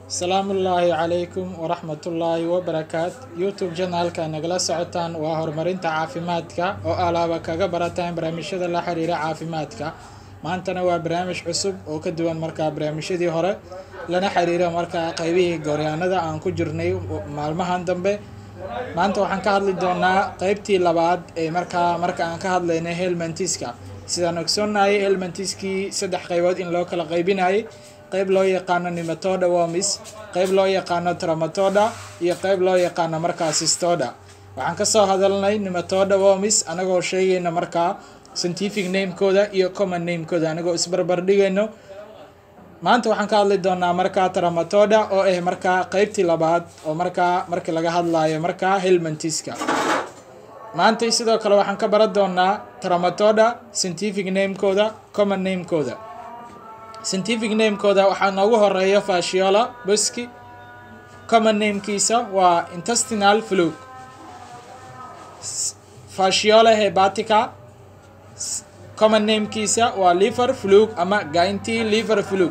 asalaamu ullaahi calaykum waraxmatullaahi wabarakaat youtube janaalka nagala socotaan waa horumarinta caafimaadka oo alaaba kaga barataan barnaamijyada la xiriira caafimaadka maantana waa barnaamij cusub oo ka duwan markaa barnaamijyadii hore lana xiriira markaa qeybihii gooryaanada aan ku jirnay maalmahan dambe maanta waxaan ka hadli doonaa qeybtii labaad ee markaa marka aan ka hadlaynay helmantiska sidaan ogsoonnahay helmantiskii saddex qeybood in loo kala qeybinayay qeyb loo yaqaano nimatoda womis qeyb loo yaqaano tramatoda iyo qeyb loo yaqaano markaa sistoda waxaan kasoo hadalnay nimatoda womis anagoo sheegayna markaa scientific namekooda iyo common namekooda anagoo isbarbar dhigayno maanta waxaan ka hadli doonaa markaa tramatoda oo ah markaa qeybtii labaad oo markaa markii laga hadlayo markaa helmantiska maanta sidoo kale waxaan ka baran doonaa tramatoda scientific namekooda common namekooda scientific namekooda waxaa noogu horeeya fashiola boski common namekiisa waa intestinal flug fashiola hebatica common namekiisa waa liver flug ama gainti liver flug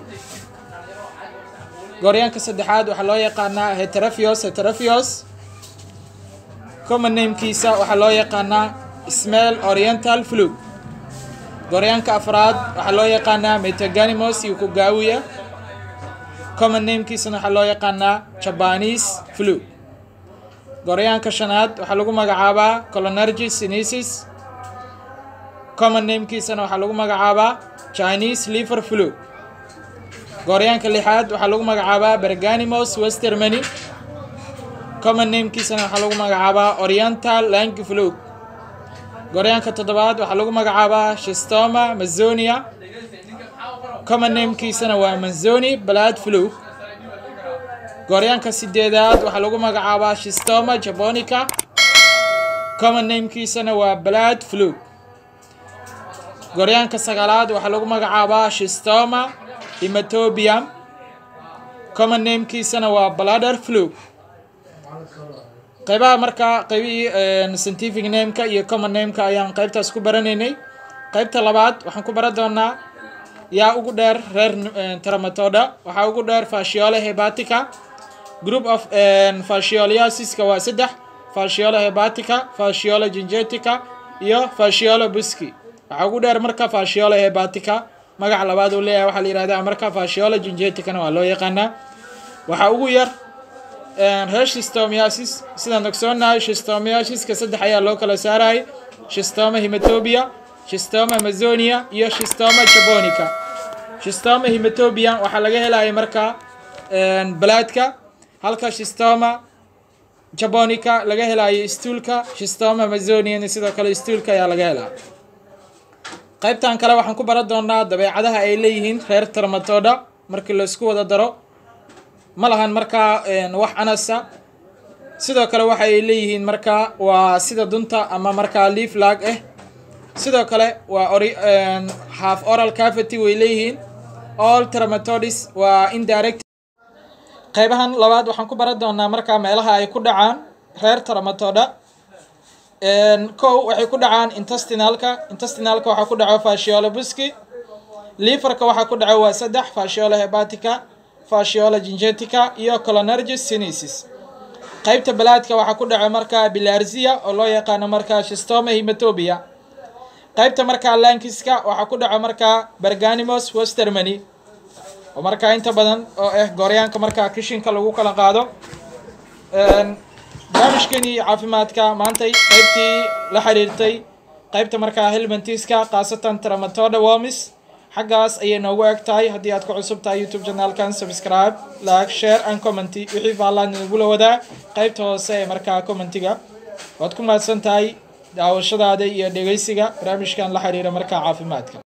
gooryaanka saddexaad waxaa loo yaqaanaa heterophios heterophios common namekiisa waxaa loo yaqaanaa smell oriental flug gooryaanka afraad waxaa loo yaqaanaa metaganimos iyo kugaawiya common namekiisana waxaa loo yaqaanaa jabanese flu gooryaanka shanaad waxaa lagu magacaabaa colonergy sinesis common namekiisana waxaa lagu magacaabaa chinese liver flu gooryaanka lixaad waxaa lagu magacaabaa berganimos westermany common namekiisana waxaa lagu magacaabaa oriental lang flu gooryaanka toddobaad waxaa lagu magacaabaa shistoma mazonia common namekiisana waa manzoni blood flu gooryaanka sideedaad waxaa lagu magacaabaa shistoma jabonica common namekiisana waa blood flu gooryaanka sagaalaad waxaa lagu magacaabaa shistoma hematobium common namekiisana waa bladder flu qeybaha markaa qeybihii scientific nameka iyo common nameka ayaan qeybtaas ku baranaynay qeybta labaad waxaan ku baran doonaa yaa ugu dheer reer tramatoda waxaa ugu dheer fasciole hebatica group of fascioliasiska waa saddex fasciole hebatica fasciole gingetica iyo fasciole buski waxaa ugu dheer marka fasciole hebatica magaca labaad uu leeyahay waxaa la yihahdaa marka fasciole gingeticana waa loo yaqaanaa waxaa ugu yar reer shistomiasis sidaan ogsoonahay shistomiasiska saddex ayaa loo kala saarayay shistoma hematobia shistoma amazonia iyo shistoma jabonica shistoma hematobia waxaa laga helaya markaa balaadka halka shistoma jabonica laga helayo stuulka shistoma amazoniana sidoo kale stuulka ayaa laga helaa qeybtan kale waxaan ku baran doonaa dabeecadaha ay leeyihiin reer tramatoda markii laisku wada daro ma lahan markaa wax anasa sidoo kale waxa ay leeyihiin markaa waa sida dunta ama markaa leaf lag ah sidoo kale waa ori half oral cavity way leeyihiin all tramatodis waa indirect qeybahan labaad waxaan ku baran doonaa markaa meelaha ay ku dhacaan reer tramatoda kow waxay ku dhacaan intestinalka intestinalka waxaa ku dhaco fasciole buski liverka waxaa ku dhaco waa saddex fasciole hebatica fasciola gingetica iyo colonergy sinesis qeybta balaadka waxaa ku dhaco markaa bilarzia oo loo yaqaano markaa shistoma hematobia qeybta markaa lankiska waxaa ku dhaco markaa berganimos westermany oo markaa inta badan oo ah gooryaanka markaa kishinka lagu kala qaado barnaamijkeenii caafimaadka maantay qeybtii la xiriirtay qeybta markaa helmantiska khaasatan tramatoda womis xaggaas ayay noogu eg tahay haddii aad ku cusub tahay youtube janaalkan subscribe like share and commenty wixii faallaan inagula wadaa qeybta hoose ee markaa commentiga waad ku mahadsan tahay daawashadaada iyo dhegeysiga barnaamijkan la xiriira markaa caafimaadka